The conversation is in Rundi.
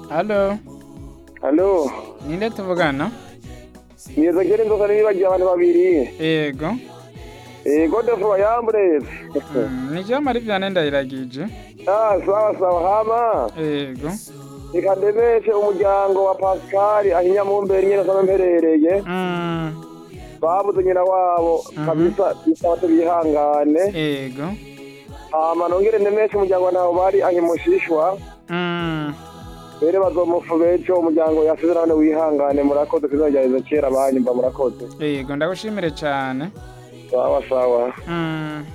Halo, Halo, ninde tuvugana? niza kera inzoka nibagiye abantu babiri. Yego. Eh, Godefroid Bayambure. Mm, ni je mari vyane ndayiragije. Ah, sawa sawa hama. Yego. Reka ndemeshe umuryango wa Pascal ahinya mu mbere nyene sana mperereye. Mm, Babuze nyina wabo Mhm. kabisa bisaba tubihangane. yego. Hama nongere ndemeshe umuryango ntawo bari ahimushishwa. Mm, Bere bazomufu beco umuryango yasize none wihangane murakoze kizajyariza kera banyumva murakoze. yego ndagushimire cyane. Sawa sawa. Mm.